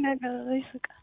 ነገር ይስቃል።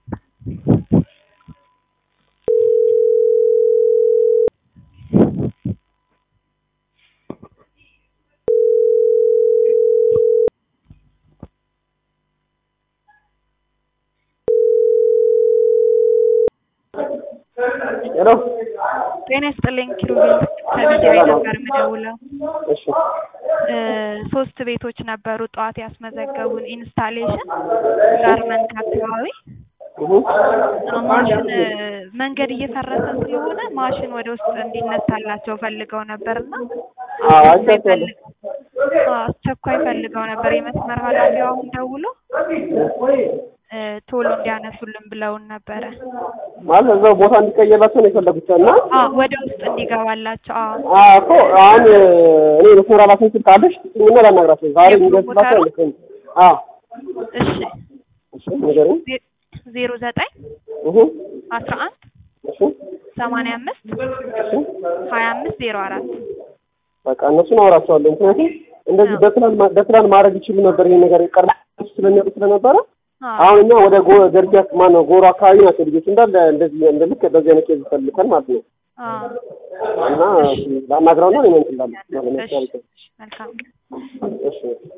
ሄሎ ጤና ይስጥልኝ ኪሩቤል ከሚዲያ ነበር የምደውለው። እሺ እ ሶስት ቤቶች ነበሩ ጠዋት ያስመዘገቡን ኢንስታሌሽን ጋርመንት አካባቢ እሁ ማሽን እ መንገድ እየፈረሰ ስለሆነ ማሽን ወደ ውስጥ እንዲነሳላቸው ፈልገው ነበርና አዎ አስቸኳይ አይቻልም። ፈልግ- አዎ፣ አስቸኳይ ፈልገው ነበር። የመስመር ኃላፊው አሁን ደውሎ እ ቶሎ እንዲያነሱልን ብለውን ነበረ። ማለት እዛው ቦታ እንዲቀየርላቸው ነው የፈለጉት እና አዎ ወደ ውስጥ እንዲገባላቸው። አዎ አዎ እኮ አሁን እኔ መስመር ኃላፊን ስልክ አለሽ ስጭኝና ላናግራቸው ዛሬ የፕሮሞተሩ? የሚደርስላቸው አይመስለኝም። አዎ እሺ እሺ ንገሪኝ። ዜ- ዜሮ ዘጠኝ እሁ አስራ አንድ እሺ ሰማንያ አምስት እሺ ሀያ አምስት ዜሮ አራት በቃ እነሱን አወራቸዋለሁ። ምክንያቱም እንደዚህ አዎ። በፕላን ማ- በፕላን ማድረግ ይችሉ ነበር ይሄን ነገር ቀድሞ ስለሚያውቁ ስለነበረ አዎ አሁን እኛ ወደ ጎ ገርጂ ማነው ጎሮ አካባቢ ናቸው ልጆች እንዳለ እንደዚህ እንደ ልክ በዚህ አይነት ኬዝ ፈልገን ማለት ነው አዎ እና ላናግረውና እኔ እንትን እላለሁ። እሺ መልካም እሺ